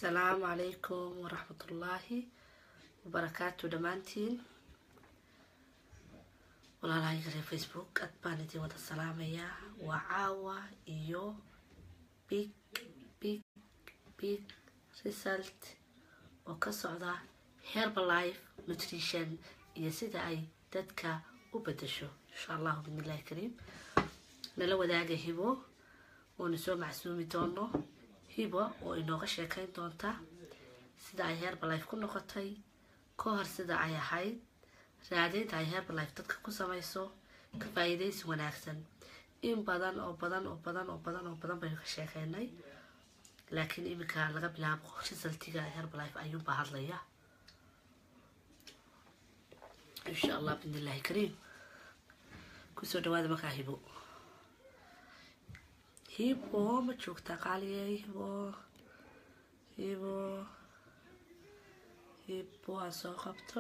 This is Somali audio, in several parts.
asalaamu calaykum waraxmatullaahi wabarakaatu dhammaantiin walaalahayga reer facebook aad baan idin wada salaamayaa waa caawa iyo big big big result oo ka socda herbalife nutrition iyo sida ay dadka u bedasho insha allahu bidnillahi kariim nala wadaaga hibo oona soo macsuumi doono hibo oo inooga sheekayn doonta sida ay herbalife ku noqotay ka hor sida ay ahayd raadaynta ay herbalife dadka ku samayso ka faa-iidaysi wanaagsan in badan oo badan oo badan oo badan oo badan baynu ka sheekeynay laakiin iminka laga bilaabo risaltiga herbalife ayuunbaa hadlaya insha allah bidnillahi kariim kusoo dhawaada markaa hibo hibo ma joogtaa qaaliyey hibo hibo hibo aan soo qabto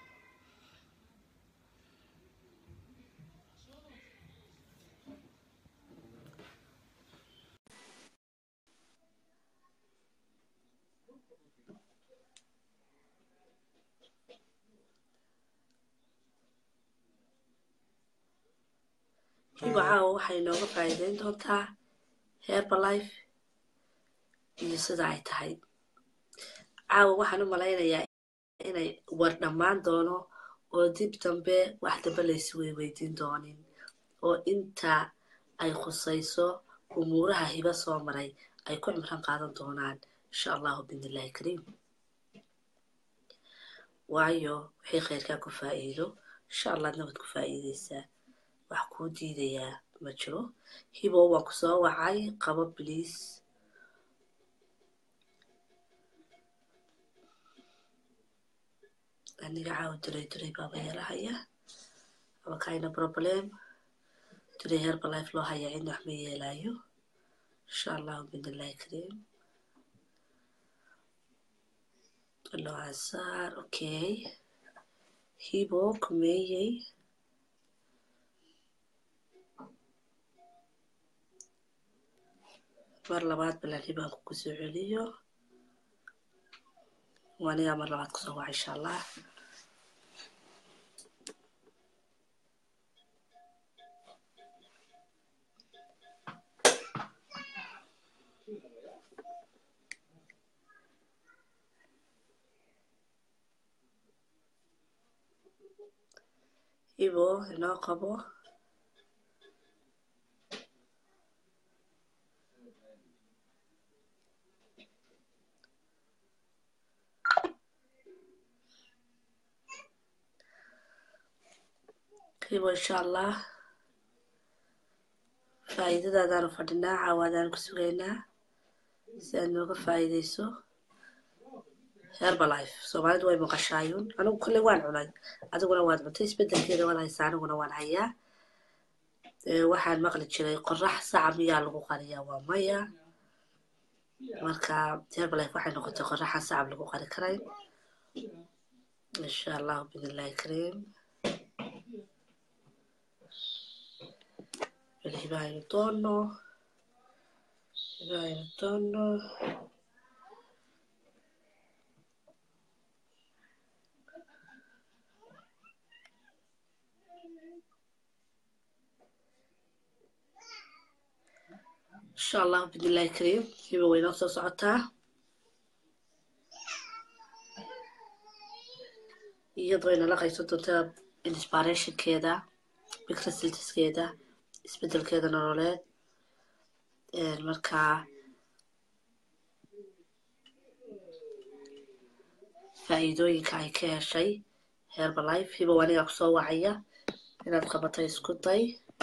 hibo caawa waxay nooga faa-iideyn doontaa herbalife iyo sida ay tahay caawa waxaan u malaynayaa inay war dhammaan doono oo dib dambe wax dambe laysu weyweydiin doonin oo inta ay khusayso umuuraha hibo soo maray ay ku cimran qaadan doonaan insha allahu bidnillahi kariim waayo waxay khayrkaa ku faa-iido insha allah adna waad ku faa-iideysaa wax kuu diidayaa ma jiro hibo waan ku soo wacay qabo bliis aniga caawa duray duray baaba yeelahaya aba kayna problem duray herbalife loo hayaa cidna wax ma yeelaayo insha allahu bidnillahi kariim noocasaar okay hibo kumeeyey mar labaad balan hibaanku kusoo celiyo anigaa mar labaad kusoo waca insha allah hibo inoo qabo hibo insha allah faa-iidadaadaanu fadhinaa caawaadaanu ku sugaynaa si aad nooga faa-iideyso herbalife soomaalidu way maqashaayuun anigu kolley waan cunay adiguna waad cuntay isbedelkeeda waad haysaa aniguna waan hayaa waxaan maqli jiray qorax saca miyaa lagu qariyaa waa maya marka herbalife waxay noqotay qoraxa sacab lagu qari karayn insha allahu bidnillahi kariim hibaaynu doono hibaaynu doono insha allahu bidnillahi kariim hiba way noo soo socotaa iyadoo inala qaysan doontaa inspirationkeeda big resultskeeda isbedelkeeda nololeed markaa faa-iidooyinka ay ka heshay herbalife hibow anigaa kusoo wacaya inaad qabato isku day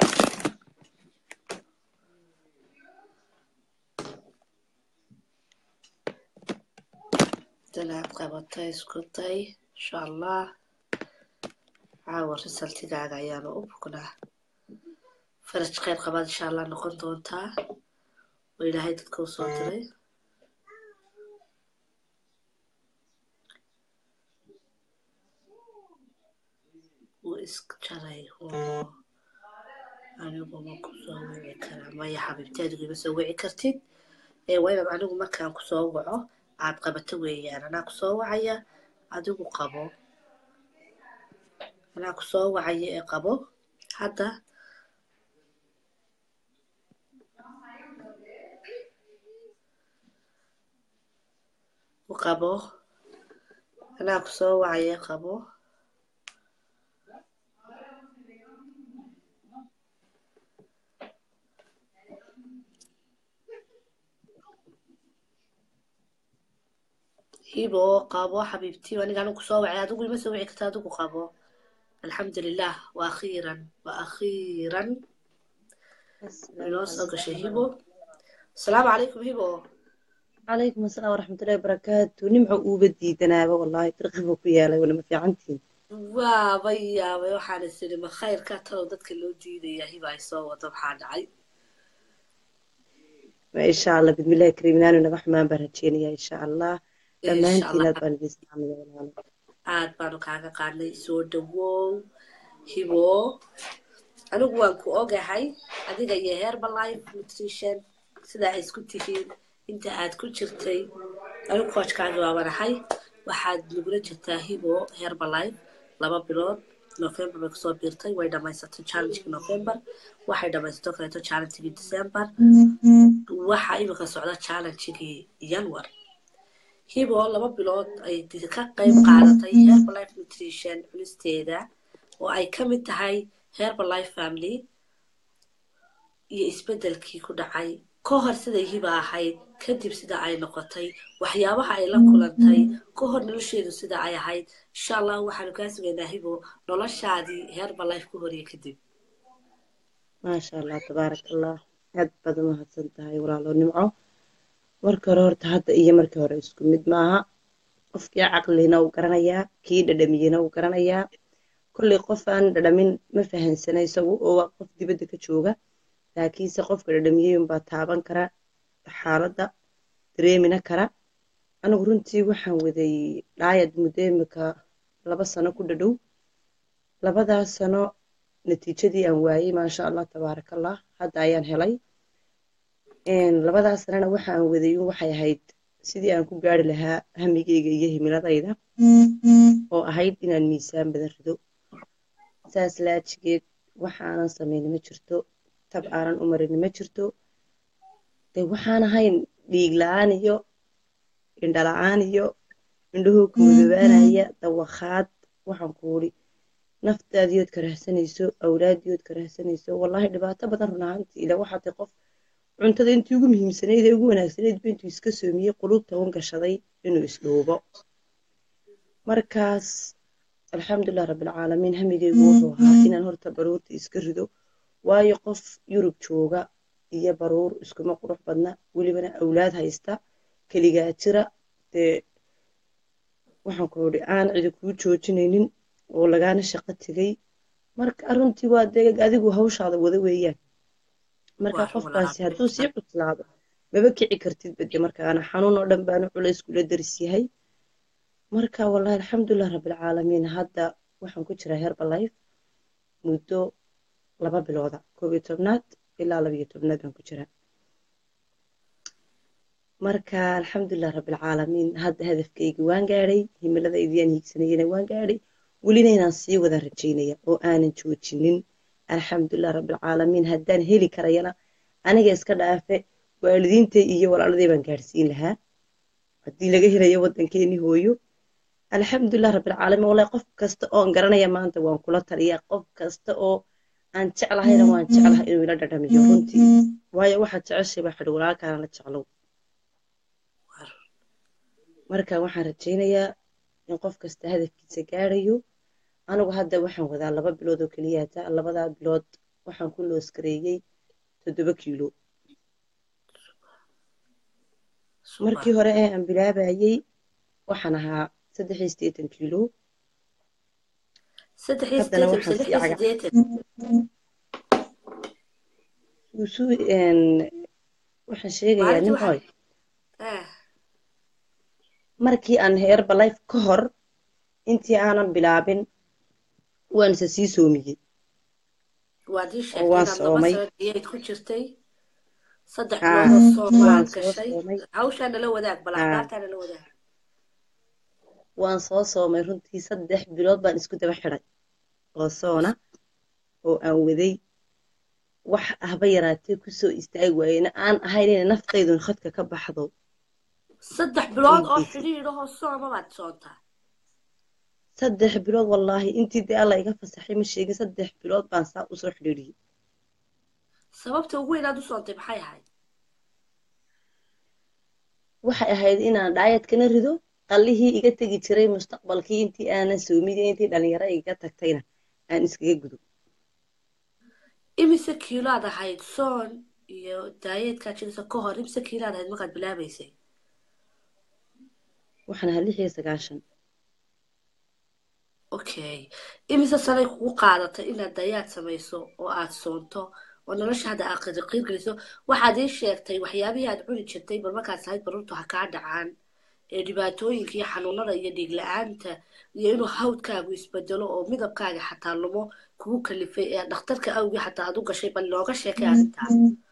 inaad qabato isku day insha allah caawa resultigaaga ayaanu u bugnaa faraj kheyr qabaad insha allah noqon doontaa oo ilaahay dadka u soo diray wuu iska jaray oo anigu ma kusoo wici karaa maya xabiibti adigu ima soo wici kartid ee waa inaad anigu markaan kusoo waco aad qabato weeyaan anaa ku soo wacaya adigu qabo anaa ku soo wacaya ee qabo hadda u qabo anaa ku soo wacaya qabo hibo qabo xabiibtii aniga anigu kusoo wacay adigu ima soo wici karta adigu qabo alxamdulilah wa akhiiran wa akhiiran inoo soo gashay hibo asalaamu calaykum hibo calaykum asalaam waraxmatullahi wabarakaatu nimco uuba diidanaaba wallahi dirqiba ku yaalay walama fiicantiin waaba yaabay waxaan is idhi ma khayrka talow dadka loo diidaya hiba ay soo wado maxaa dhacay ma insha allah bidmillahi kariim inaanu naga xumaan baan rajeynaya insha allah insha dhammaantiin allah aad baan idin salaamaya walaalo aad baanu kaaga qaadnay soo dhawow hibo anigu waan ku ogahay adiga iyo herbalife nutrition sida ay isku tihiin inta aad ku jirtay anigu koojkaaga waabanahay waxaad nagula jirtaa hibo herbalife laba bilood november bay kusoo biirtay way dhamaysatay challengekii november waxay dhamaysatay oo kaleeto challengekii december waxaa imika socda challengekii january hibo laba bilood ay di- ka qayb qaadatay herbalife nutrition cunisteeda oo ay ka mid tahay herbalife family iyo isbeddelkii ku dhacay ka hor siday hiba ahayd kadib sida ay noqotay waxyaabaha ay la kulantay ka hor nolosheedu sida ay ahayd insha allah waxaanu kaa sugaynaa hibo noloshaadii herbalife ku horiye kadib maasha allah tabaaraka allah aad baad u mahadsan tahay walaalo nimco marka hore horta hadda iyo markii hore isku mid maaha qofkii caqlina uu garanayaa kii dhadhamiyena uu garanayaa kolley qof aan dhadhamin ma fahansana isagu oo waa qof dibadda ka jooga laakiinse qofka dhadhamiyey unbaa taaban kara xaaladda dareemina kara anigu runtii waxaan waday dhaayad muddo imika laba sano ku dhadhow labadaas sano natiijadii aan waayey maasha allah tabaaraka allah hadda ayaan helay Een, labadaas sanana waxa aan waday un waxay ahayd sidii aan ku gaari lahaa hamigeyga iyo himiladayda oo ahayd inaan miisaan badan rido saas laajigeed waxa aanan samayni ma jirto tab aanan u marini ma jirto dee waxaan ahayn dhiig la-aan iyo indho la-aan iyo indhahoo koodobaanaya dawakhaad waxaan ku uri naftaadiyood karahsanayso awlaadiyood karahsanayso wallaahi dhibaato badan run ahaantii ila waxaa tahay qof cuntada intii ugu muhiimsanayd ee ugu wanaagsanayd ba intuu iska soomiyey qulubta un gashaday inuu isdhuubo markaas alxamdulilah rabbilcaalamiin hamigeygu wuxuu ahaa inaan horta baruurta iska rido waayo qof yurub jooga iyo baruur iskuma qurux badna welibana awlaad haysta keligaa jira dee waxaan ku idhi aan cidi kuu joojinaynin oo lagaana shaqo tegay marka runtii waa dee adigu hawshaada wada weeyaan marka Waa run qofkaasi walaal. hadduu sii cuslaado maba kici kartid bade markaana xanuun oo dhan baanu culays kula daris yahay marka wallahi alxamdulilah rabbilcaalamiin hadda waxaan ku jiraa herbalife muddo laba bilooda koob iyo tobnaad ilaa laba iyo tobnaad baan ku jiraa marka alxamdulilah rabbilcaalamiin hadda hadafkaygi waan gaadhay himiladaydiiyaan hiigsanayana waan gaadhay welina inaan sii wada rajaynaya oo aanan joojinin alxamdulilah rabbilcaalamiin haddaan heli karayana aniga iska dhaafe waalidiintay iyo walaaladey baan gaadhsiin lahaa haddii laga helayo waddankeeni hooyo alxamdulilah rabbilcaalamiin wallahi qof kasta oon garanaya maanta waan kula taliyaa qof kasta oo aan jeclahayna waan jeclahay inuu ila dhadhamiyo runtii waayo waxaad jeceshay baa xidhi walaalkaana la jeclow marka waxaan rajaynayaa in qof kasta hadafkiisa gaadhayo anigu hadda waxaan wadaa laba bilood oo keliya hataa labadaa bilood waxaan ku looskareeyey toddoba kiilo markii hore ee aan bilaabayey waxaan ahaa saddex iyo siddeetan kiilo saddex iyo haddana siddeetan waxaan mise lix sii iyo caga siddeetan usu waxaan sheegayaa maalintii nin waxaa hooy eh markii aan herbalife ka hor intii aanan bilaabin waan isa sii soomiyey waad ii oo sheegtay waan inaad laba soomay sano diyayd ku jirtay saddex haa biloodoo soon waan waad soo gashay soomay hawshaa nala wadaag bal haa akhbaartaa nala wadaag waan soo soomay runtii saddex bilood baan isku daba xidhay oo soona oo aan waday wax ahba yaraatee kusoo istaagi waayena aan ahayn inay naftaydun khadka ka baxdo saddex bilood oo dhiiggiisa xidhiidhahoo sooma baad soontaa saddex bilood wallaahi intii dee alla iga fasaxay ma sheegin saddex bilood baan saa usoo xidhiidhiyey sababta ugu weynaad u soontay maxay ahayd waxay ahayd inaan dhaayadkana rido qallihii iga tegi jiray mustaqbalkii intii aanan soomiday intii dhalinyaro iga tagtayna aan iskaga gudo imise kiiload ahayd soon iyo daayeedkaa jirisa ka hor imise kiiload ahayd markaad bilaabaysay waxaan ahaa lix iyo sagaashan okay imise sanay kugu qaadatay inaad dayaad samayso oo aad soonto oo nolosha hadda aad qiir geliso waxaad ii sheegtay waxyaabihii aad cuni jirtay bal markaad sahayd barurtu ha kaa dhacaan ee dhibaatooyinka iyo xanuunada iyo dhiig la-aanta iyo inuu hawdkaagu isbedelo oo midabkaaga xataa lumo kugu kalifay ee dhakhtarka awgii xataa aad u gashay bal nooga sheekay arrintaa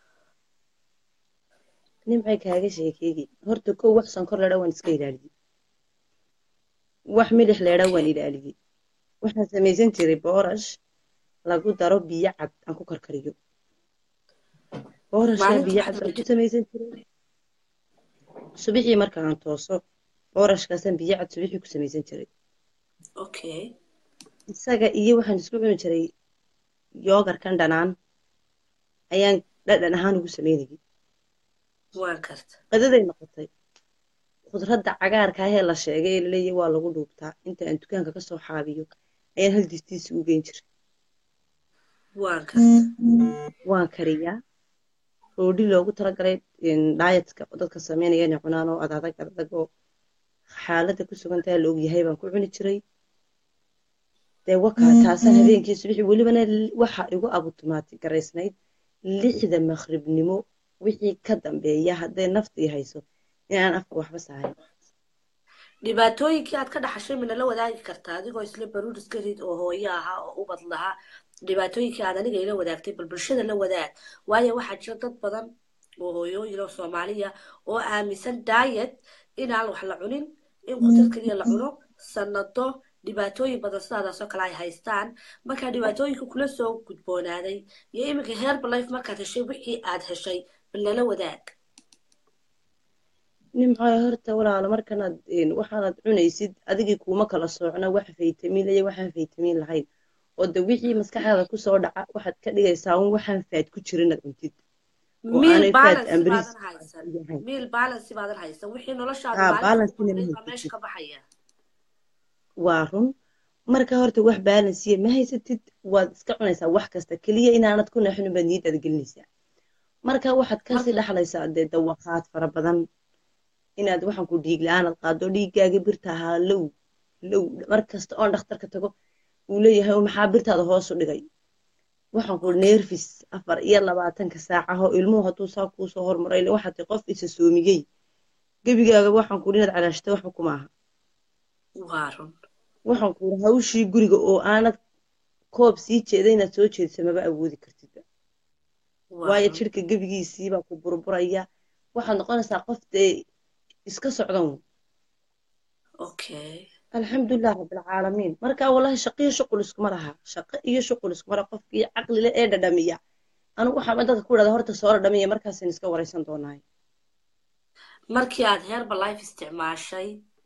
nimcay kaaga sheekeegi horta kow wax sonkor leedha waan iska ilaaliyey wax milix leedha waan okay ilaaliyey waxaan samaysan jiray boorash lagu daro biyo cad aan ku karkariyo boorashkaa maalinta biyo waxaad cad baan ku cuni jirtay samaysan jiray subixii marka aan tooso boorashkaasaan biyo cad subixii ku samaysan jiray okay isaga iyo waxaan isku cuni jiray yoogarkan dhanaan ayaan dhadhan ahaan ugu samaynayay waan karta qadaday noqotay khudradda cagaarka ahee la sheegay ee laleeyahay waa lagu dhuubtaa inta aan dukaanka kasoo xaabiyo ayaan hal distiisi u geyn jiray waan karta waan kariyaa roodhi loogu talagalay daayatka dadka sameynaya inay cunaan oo adadag adag oo xaaladda ku sugantaha la ogyahay baan ku cuni jiray dee wakaa taasaan habeenkii subixii welibana l- waxa igu abutumaati garaysnayd lixda maqribnimo wixii ka dambeeya hadday naftii hayso inaan afka waxba saarin dhibaatooyinkii aad ka dhaxashay mina la wadaagi kartaa adigoo isla baruur iska rid oo hooyo ahaa oo ubad lahaa dhibaatooyinkii aad aniga ila wadaagtay bal bulshada la wadaag waayo waxaa jira dad badan oo hooyooyin oo soomaaliya oo aaminsan daayet inaan wax la cunin in qudrad keliya la cuno sanado dhibaatooyin badan sidaadaasoo kale ay haystaan markaa dhibaatooyinka kula soo gudboonaaday iyo iminka herbalife markaad heshay wixii aad heshay bal nala wadaag nimcoy horta walaalo markanaad waxaanaad cunaysid adigii kuuma kala soocna wax faytamiin iyo waxaan faytamiin lahayn oo de wixii maskaxdaada kusoo dhaca waxaad ka dhigaysaa un waxaan faad ku jirin aad cuntid oo miil aanay faad balance aan beriis baadan haysan yahayn miil balance baadan haysan wixii noloshaadu haa maalinta ugu balancina ma horreyd baa meesha haysatid ka baxaya waa run marka horta wax balansiya ma haysatid waad iska cunaysaa wax kasta keliya inaanad ku naxin baad niyadaada gelinaysaa marka waxaad kasii marka dhaxlaysaa dee dawaqaad fara badan inaad waxaan ku dhiig la-aanad qaado dhiiggaaga birta ahaa low low mar kasta oon dhakhtarka tago uu leeyahay "Oo maxaa birtaada hoos u dhigay waxaan ku okay neerfis afar iyo labaatanka saacaho ilmuhu hadduu saa kuusoo hormaray ile waxaad tahay qof isa soomigey gebigaaga waxaan ku inaad calaashata waxba kuma aha waa run waxaan ku hawshii guriga oo aanad koob sii jeeda inaad soo jeediso maba awoodi kartidba waa waayo run jidhka gebigiisiibaa ku burburaya waxaad noqonaysaa qof dee iska socdan wey okay alxamdulilah rabbilcaalamiin marka wallahi shaqo iyo shuqul iskuma laha shaqo iyo shuqul iskuma laha qofkii caqli leh ee dhadhamiya anigu waxaan dadka ku idhahda horta soo dhadhamiya markaasaan iska waraysan doonaay markii aad herbalife isticmaashay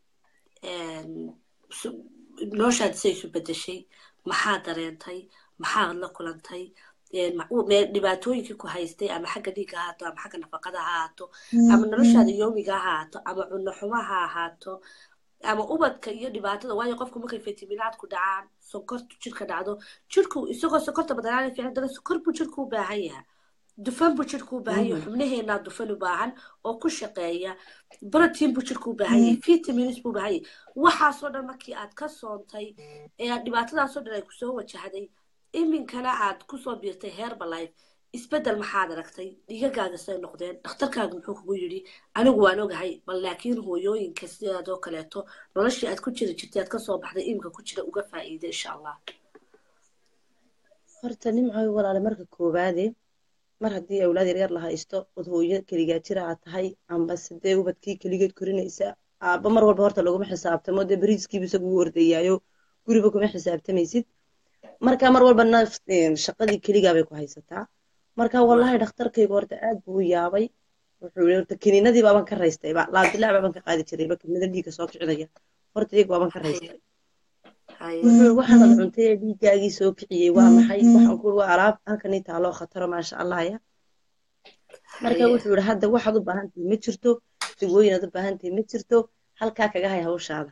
su- noloshaad say isu bedeshay maxaa dareentay maxaad la kulantay ma- u- mee- dhibaatooyinkii ku haystay ama xagga dhiigga ha ahaato ama xagga nafaqada ha ahaato ama noloshaada yoomiga ha ahaato ama cunno xumo ha ahaato ama ubadka iyo dhibaatada waayo qofku markay fitamiinaadku dhacaan sonkortu jirka dhacdo jirku isagoo sonkorta badanaana fiican dana sonkor buu jirku u baahan yahay dufan buu jirku u baahan yahay xubnaheenaa dufan u baahan oo ku shaqeeya brotiin buu jirku u baahan yahay vitamins buu u baahan yahay waxaasoo dhan markii aad ka soontay ee aad dhibaatadaasoo dhan ay kusoo wajahday iminkana aad kusoo biirtay herbalife isbedel maxaad aragtay dhigagaaga say noqdeen dhakhtarkaagu muxuu kugu yidhi anigu waan ogahay bal laakiin hooyooyinka sidaadoo kaleeto noloshii aad ku jiri jirtay aad kasoo baxday iminka ku jira uga faa'iida insha allah horta nimcoy walaale marka koowaade mar haddii awlaad yaryar la haysto od hooyo keligaa jira aad tahay amba sidee ubadkii keligeed korinaysa aabba mar walba horta laguma xisaabtamo dee beriiskiibu isagu u ordayaayo guriba kuma xisaabtamaysid marka mar walba naf shaqadii keligaa bay ku haysataa marka wallahi dhakhtarkayga horta aad buu u yaabay wuxuu yidhi horta kiniinadii baaban ka raystayba laabdilaac baaban ka qaadi jirayba kiniinada dhiigga soo kicinaya horta iyaga baaban ka raystay wuxuu waxaanad cuntay ee dhiiggaagii soo kiciyey waa maxay waxaan ku waa alaab halkanii taaloo khataro maasha allah ya marka wuxuu yidhi hadda waxaad u baahan tahay ma jirto dawooyinaad u baahan tahay ma jirto halkaa kaga hay hawshaada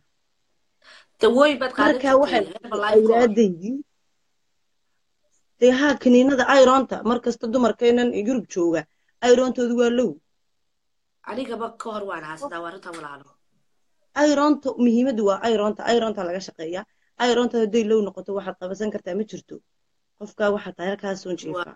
marka waxay awlaadaydii dee haa kiniinada ironta markasta dumarkeenan yurub jooga irontoodu waa low anigaba ka hor waan haastaa waa runta walaalo ironta muhiimaddu waa ironta ironta laga shaqeeyaa ironta hadday low noqoto waxaad qabasan kartaa ma jirto qofkaa waxaa tahay halkaas soon jiifaa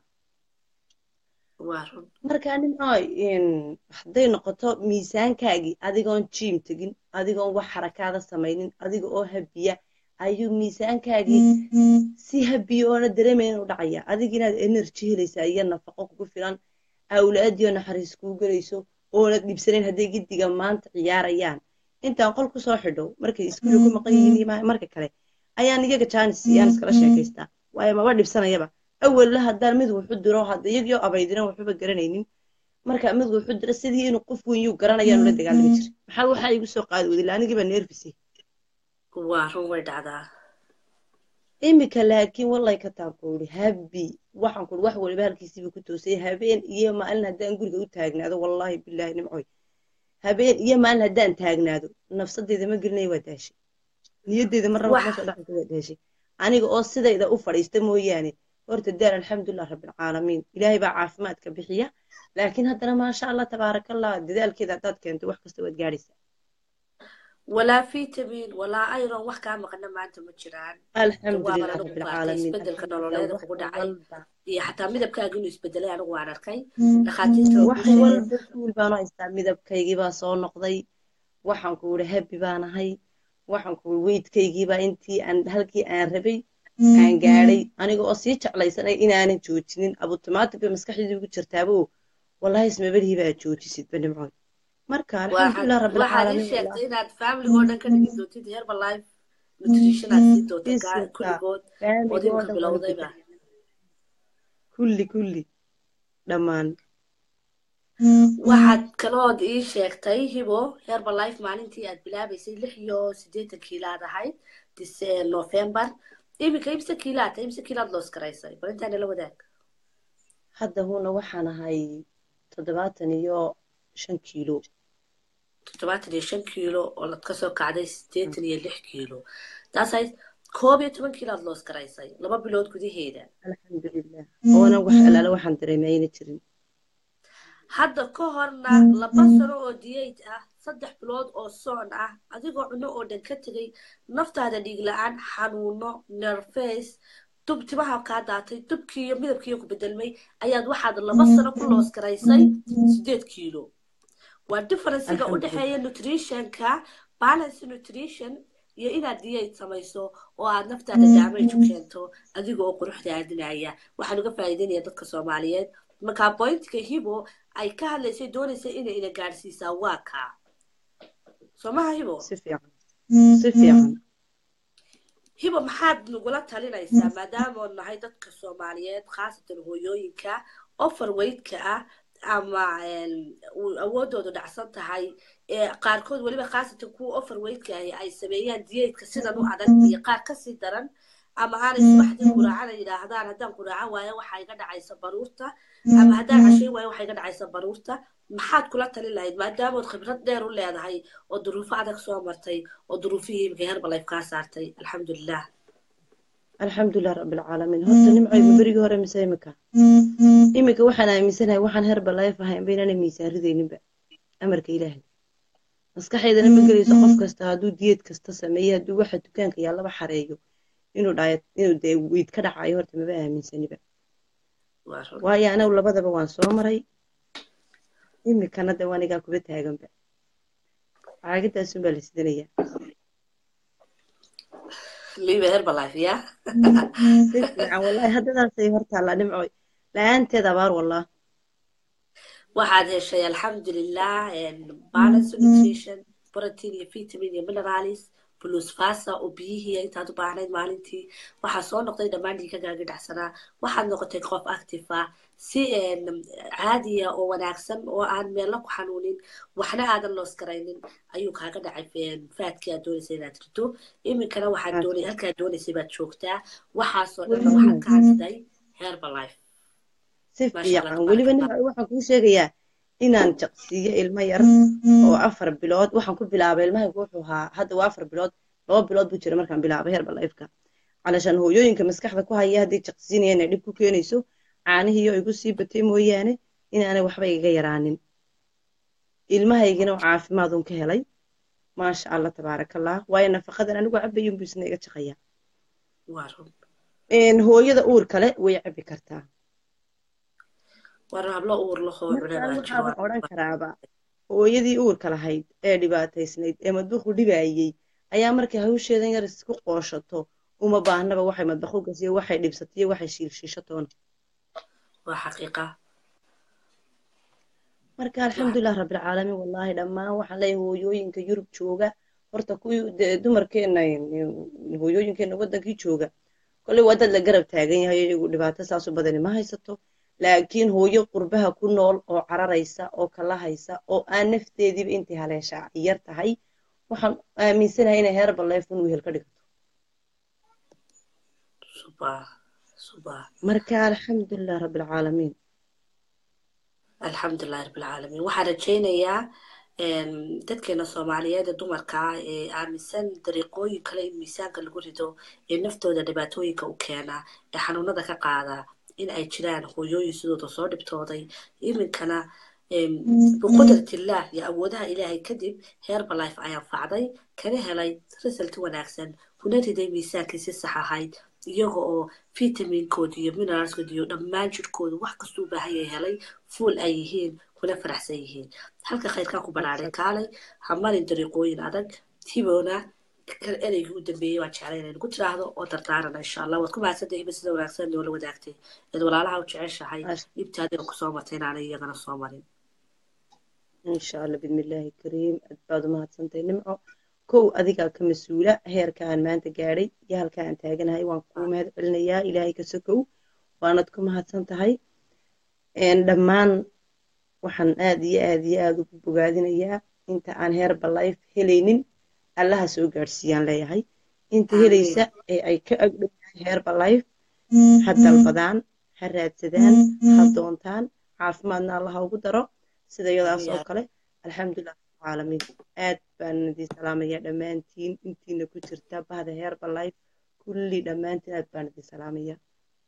marka nimcooy hadday noqoto miisaankaagii adigoon jiim tegin adigoon wax xarakaada samaynin adiga oo habiya ayuu miisaankaagii si habiya oona dareemayn u dhacaya adiga inaad energy helaysaa iyo nafaqo kugu filan awlaadiyo naxariis kuu gelayso oonad dhibsanayn hadday giddiga maanta ciyaarayaan intaan qol ku soo xidho markay iskuuli ku maqan yihiin marka kale ayaan iyaga jaanis yaan iskala sheekaystaa waayo maba dhibsanayaba awalla haddaan mid wuxu diro hadda iyagoo abaydinan waxbaba garanaynin marka mid wuxu diro sidii inuu qof weyn yuu garanayaan ula dagaalami jira maxaa waxaa igu soo qaadi wadila anigiiba neerfisay waa run way dhacdaa imika laakiin wallay ka taabkuuri habi waxaan kuri wax waliba halkiisiiba ku toosay habeen iyo maalin haddaan guriga u taagnaado wallaahi bilaahi nimcoy habeen iyo maalin haddaan taagnaado nafsadeeda ma gelinaya waa daashay niyaddeeda marnaba kuma soo dhacaysa waa daashay aniga oo sidayda u fadhiista mooyaane horta daal alxamdulilah rabbilcaalamiin ilaahay baa caafimaadka bixiya laakiin haddana maasha allah tabaarakallah dadaalkeeda haddaad keento wax kasta waad gaadhaysaa walaa vitamin walaa iron wax kaa maqana maanta ma jiraan alxamdulilah rabbilcaalamiin isbedelka nololeeda kugu dhacay iyo xataa midabkaaga inuu isbedelay anigu waan arkay wax walba suul baanu haystaa midabkaygii baa soo noqday waxaan ku uri habi baan ahay waxaan ku uri weydkaygiibaa intii aan halkii aan rabay aan gaadhay aniga oo sii jeclaysanay inaanan joojinin abutomaatig bay maskaxdii ugu jirtaaba oo wallahi ismabadihii baa joojisidba nimcoy marka alxamdulilah rabbilcaalamiin sheegtay inaad familygoo dhan ka dhigi doontid herbalife nutrition aad sii doonta kulligood ood imika bilowdayba kulli kulli dhammaan waxaad kalood ii sheegtay hibo herbalife maalintii aad bilaabaysay lix iyo siddeetan kiilaad ahayd november iminka imse kiilaad tahay imse kiilaad loos garaysay bal intaana la wadaag hadda huna waxaan ahay toddobaatan iyo shan kiilo toddobaatan iyo shan kiilo oo lad kasoo kacday siddeetan iyo lix kiilo taasayd koob iyo toban kiilaad loos garaysay laba bilood gudaheeda alxamdulilah oonan wax alaala waxaan dareemay ayna jirin hadda ka horna laba sano oo diyayd ah saddex bilood oo soon ah adigoo cunno oo dhan ka tegay naftaada dhiig la-aan xanuuno nerface dub timaha kaa daatay dubkii iyo midabkiiyo ku bedelmay ayaad waxaad laba sano ku loos garaysay sideed kiilo waa differencega u dhexeeya nutritionka balance nutrition iyo inaad diyayd samayso oo aad naftaada damage u keento adiga oo quruxda aadinaya waxaan uga faa'iideynaya dadka soomaaliyeed markaa bointka hibo ay ka hadlaysay doonaysay inay ina gaadhsiisaa waa kaa soo maha hibo si fiican si fiican hibo maxaad nagula talinaysaa maadaamoon nahay dadka soomaaliyeed khaasatan hooyooyinka overweightka ah ama awoodoodu dhacsan tahay ee qaarkood weliba khaasatan kuwa overweightka ahi ay sameeyaan diyeedka sidan u adag iyo qaar kasii daran ama aanay subaxdii quraacana yidhaahdaan haddaan quraaco waayo waxaa iga dhacaysa baruurta ama haddaan cashay waayo waxaa iga dhacaysa baruurta maxaad kula talin lahayd maadaamood khibrad dheer u leedahay oo duruufo adag soo martay oo duruufihii imika herbalife kaa saartay alxamdulilah alxamdulilah rabbilcaalamiin horta nimcaygu berigii hore mise imika imika waxaan aaminsanahay waxaan herbalife ahayn baynana miisaan ridayninba amarka ilaahay maskaxaydana ma gelayso qof kasta hadduu diyeed kasta sameeyo hadduu waxa dukaanka yaallaba xareeyo inuu dhaayad inuu dee weyd ka dhacayo horta maba aaminsaniba waayo anagu labadaba waan soo maray imikana de wanigaa kuba taaganba caagidaasun baa la sidanayaa liiba herbalife ya si fiican wallahi haddadaasay hortaallaa dhimcoy la-aanteed abaar wallah waxaad heshay alxamdulilah balance nutrition protein iyo vitamin iyo minerals plus fasa oo biyihii intaad u baahnayd maalintii waxaa soo noqday dhammaan dhiigagaaga dhacsanaa waxaad noqotay qof active ah si caadiya oo wanaagsan oo aan meelna ku xanuunin waxna aadan loos garaynin ayuu kaaga dhacay faadkii aad doonaysa inaad rito iminkana waxaad doonay halkaad doonaysay baad joogtaa waxaasoo dhanna waxaad ka hadsiday herbalife si fiican weliba nin waxaan kuu sheegayaa inaan jaqsiiyo ilmo yar oo afar bilood waxaan ku bilaabay ilmahaygu wuxuu ahaa hadda waa afar bilood laba bilood buu jira markaan bilaabay herbalifeka calashaan hooyooyinka maskaxda ku haya hadday jaqsiinaya inay dhib ku keenayso caanihiiyo igu sii batay mooyaane inaanay waxba iga yaraanin ilmahaygina caafimaadun ka helay maasha allah tabaarakallah waayo nafaqadan anigu cabayun buu isna iga jaqayaa hooyada uur kale way cabi kartaa waxaaban odhan karaaba hooyadii uurka lahayd ee dhibaataysnayd ee madbuuqu dhibaayey ayaa markay hawsheedan yar isku qooshato uma baahnaba waxay madbaxu gasiyo waxay dhibsatiyo waxay shiilshiishatoona marka alxamdulilah rabbilcaalamiin wallaahi dhammaan waxaan leeyahay hooyooyinka yurub jooga horta kuwii dumarkeena hooyooyinkeena waddankii jooga kolley waa dad la garab taagan yahay iyagu dhibaato saasu badani ma haysato laakiin hooyo qurbaha ku nool oo cararaysa oo kala haysa oo aan nafteediiba intay haleeshaa yar tahay waxaan aaminsanahay inay herbalife un wehel ka dhigto marka alxamdulilah rabbilcaalamiin alxamdulilah rabbilcaalamiin waxaan rajaynayaa dadkeena soomaaliyeed ee dumarka ah ee aaminsan dariiqooyin kale in miisaanka lagu rido ee naftooda dhibaatooyinka u keena ee xanuunada ka qaada in ay jiraan hooyooyin sidooda soo dhibtooday iminkana biqudratillah iyo awoodaha ilaahay kadib herbalife ayaan facday kana helay result wanaagsan kuna riday miisaankii si sax ahayd iyaga oo vitaminkoodi iyo mineralskoodi iyo dhammaan jirkooda wax kastuu baahanyay helay fuul ay yihiin kuna faraxsan yihiin halka khayrkaa ku banaaday kaalay hamarin dariiqooyin adag tiboona ereygii u dambeeyey waan jeclay inay nagu tiraahdo oo dardaarana insha allah waad ku mahadsantahay iba sida wanaagsan noola wadaagtay eed walaalaha u jeceshahay dhibta adiga kusoo martay inaanay iyagana soo marin insha allah bidmillaahi kariim aad baad u mahadsantahay nimco kow adigaa ka mas-uula heerka aan maanta gaadhay iyo halka aan taaganahay waan kuu mahad celinayaa ilaahay ka sokow waanad ku mahadsan tahay dhammaan waxaan aad iyo aad iyo aad ugu bogaadinayaa inta aan herbalife helaynin allaha soo gaadhsiiyaan leeyahay inta helaysa ee ay ka agdhowyahay herbalife ha dalbadaan ha raadsadaan ha doontaan caafimaadna allaha ugu daro sida iyadaas oo kale alxamdulilah rabbilcaalamiin aad baan idin salaamayaa dhammaantiin intiina ku jirta bahda herbalife kulli dhammaantiin aad baan idin salaamayaa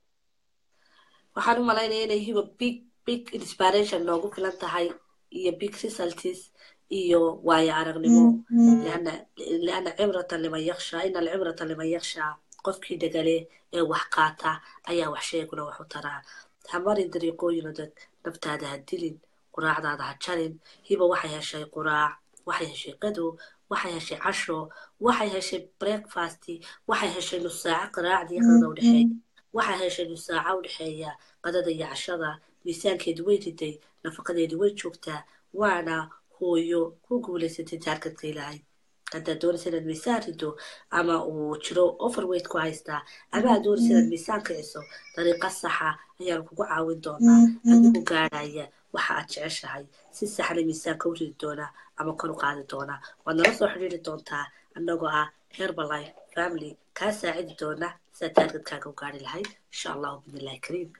waxaan u malaynaya inay hiba big big inspiration noogu filan tahay iyo big results iyo waayo aragnimo liana cibratan liman yakshaa ina alcibrata liman yakshaa qofkii dhegale ee wax qaata ayaa wax sheeguna wax u taraa hamarin dariiqooyin adag naftaada ha dilin quraacdaada ha jarin hiba waxay heshay quraac waxay heshay qadow waxay heshay casho waxay heshay breakfast waxay heshay nus saaco qiraacdii qadada u dhexeeya waxay heshay nus saaco u dhexeeya qadada iyo cashada miisaankeedu way riday nafaqadeedu way joogtaa waana hooyo ku guulaysatay taarkadka ilaahay haddaad doonaysa inaad miisaan rido ama uu jiro overweight ku haystaa ama aad doonaysa inaad miisaan kiciso dariiqa saxa ayaan kugu caawin doonaa adigu gaadhaya waxa aad jeceshahay si saxna miisaanka u ridi doonaa ama kor u qaadi doonaa waad nala soo xidhiiri doontaa annagoo ah herbalife family kaa saacidi doona sidaad taargadkaaga u gaari lahayd insha allahu bidnillahi kariim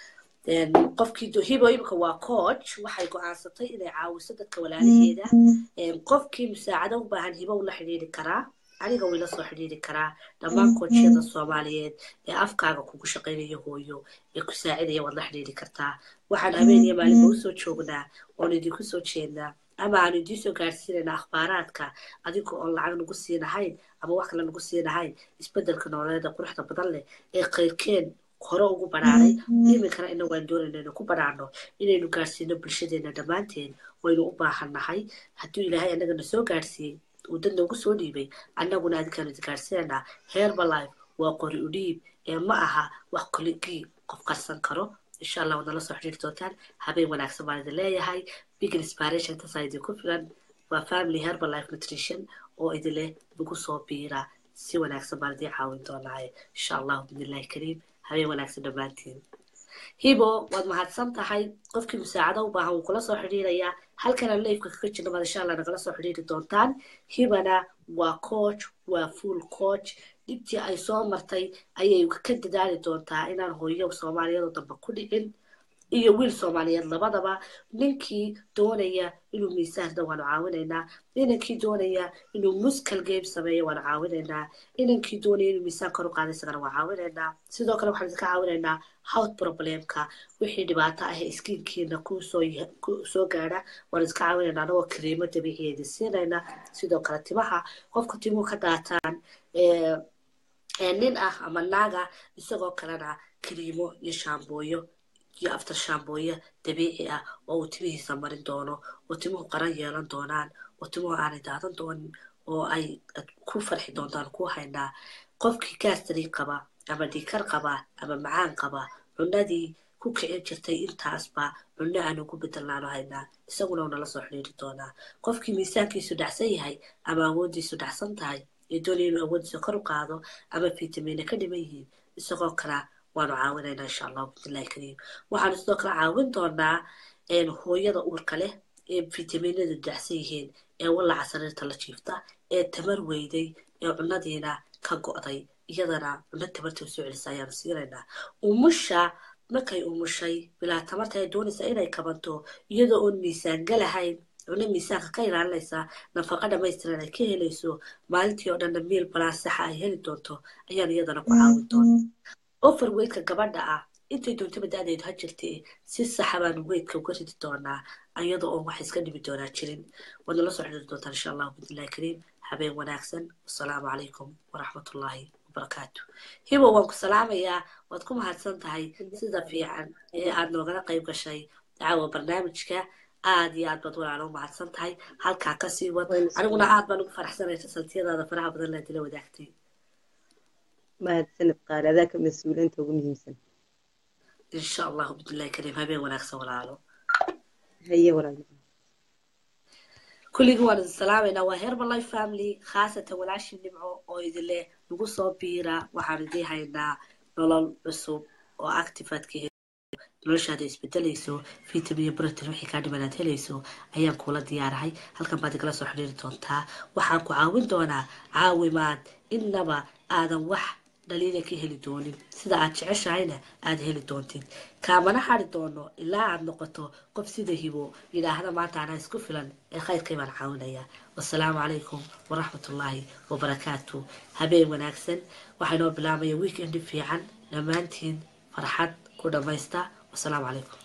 qofkii hibo imika waa coach waxay go-aansatay inay caawiso dadka walaalaheeda qofkii musaacado u baahan hibo ula xidhiiri karaa aniga wila soo xidhiiri karaa dhammaan koochiyada soomaaliyeed ee afkaaga kugu shaqaynaya hooyo ee ku saacidaya waad la xidhiiri kartaa waxaan habeeniya maalinba usoo joognaa oon idinku soo jeednaa ama aanu idiin soo gaarsiinayna akhbaaraadka adiga oon lacag nagu siinahayn ama wax kale nagu siinahayn isbedelka nololeeda quruxda badan leh ee qayrkeen hore ugu banaaray iminkana ina waan doonayna inu ku banaano inaynu gaarsiino bulshadeena dhammaanteen waynu u baahannahay hadduu ilaahay annagana soo gaarsiiyey uu dad noogu soo dhiibay annaguna adinkaanu idin gaarsiinaynaa herbalife waa qori u dhiib ee ma aha wax koligii qof qarsan karo insha allah waad nala soo xidhiiri doontaan habeen wanaagsan baan idin leeyahay big inspiration tasaa idinku filan waa family herbal life nutrition oo idinleh lagu soo biira si wanaagsan baan idiin caawin doonaaye insha allahu bidnillahi kariim habeen wanaagsan dhammaantiin hibo waad mahadsan tahay qofkii musaacado u baahan wuu kula soo xidhiirayaa halkana leifka kaga jirna baad insha allah nagala soo xidhiiri doontaan hibana waa coach waa full coach dhibtii ay soo martay ayay ka dadaali doontaa inaan hooyo soomaaliyadoo dambe ku dhicin iyo wiil soomaaliyeed labadaba ninkii doonaya inuu miisaanda waanu caawinaynaa inankii doonaya inuu muskal game sameeyo waanu caawinaynaa inankii doonaya inuu miisaan kor u qaada isagana waan caawinaynaa sidoo kale waxaan idinka caawinaynaa howt problemka wixii dhibaato ah iskiinkiina kusoo gaadha waan iska caawinaynaa anagoo kariimo dabiiciya idin siinayna sidoo kale timaha qofka timuhu ka daataan nin ah ama naaga isagoo kalena kariimo iyo shaambooyo iyo aftar shaambooyo dabiici ah oo uu timihiisa marin doono oo timuhu qaran yeelan doonaan oo timuhu aanay daadan doonin oo ay ku farxi doontaan ku haynaa qofkii gaastari qaba ama dhiikar qaba ama macaan qaba cunadii ku kicin jirtay intaasba cunno aanu ku bedelnaanu haynaa isaguna unala soo xidhiiri doonaa qofkii miisaankiisu dhacsan yahay ama awoodiisu dhacsan tahay ee doonaya inuu awoodiisa kor u qaado ama fitamiina ka dhiman yihiin isagoo kala waanu caawinaynaa insha allahu bidnillahi kariim waxaanu sidoo kale caawin doonaa hooyada uurka leh ee fitaminadu dacsan yihiin ee wallaca sariirta la jiifta ee tamar weyday ee cunadiina ka go'day iyadana cunno tamarta usoo celisa ayaanu siinaynaa umusha markay umushay bilaa tamarta ay doonaysa inay kabanto iyadoo oon miisaan galahayn cunno miisaanka ka ilaalinaysa nafaqa dhamaystiran ay ka helayso maalintii oo dhanna miil balaan saxa ay heli doonto ayaanu iyadana ku caawin doona ofar weydka gabadha ah intay doontaba da-deedu ha jirtee si saxa baanu weydka uga ridi doonaa iyada oo wax iska dhibi doonaa jirin waad nala soo xidhiiri doontaan insha allahu bidnillahi kariim habeen wanaagsan wasalaamu calaykum waraxmatullaahi wabarakaatu hibo waan ku salaamayaa waad ku mahadsan tahay sida fiican ee aad noogala qayb gashay dacaawa barnaamijka aad iyo aad baad walaalo u mahadsan tahay halkaa kasii wad aniguna aad baan ugu faraxsanay saltiyadaada faraha badan laad ila wadaagtay mahadsanid qaali adaa ka mas-uuliinta ugu muhiimsan insha allahu bidnillahi kariim habeen wanaagsan walaalo haye walaal kulligii waan idin salaamaynaa waa herbalife family khaasatan walaashii nimco oo idin leh nagu soo biira waxaan idiin haynaa nolol cusub oo actifaadka noloshaada isbedelayso vitamin iyo britain wixii kaa dhiman aad helayso ayaan kuula diyaarahay halkan baad igala soo xidhiiri doontaa waxaan ku caawin doonaa caawimaad innaba aadan wax dhaliila ka heli doonin sida aad jeceshahayna aad heli doontid kaamana hari doono ilaa aad noqoto qof sida hibo yidhaahda maanta anaa isku filan ee khayrkay baan caawinayaa wasalaamu calaykum waraxmatullaahi wabarakaatu habeen wanaagsan waxaa inoo bilaabaya weekend fiican dhammaantiin farxad ku dhammaysta wasalaamu calaykum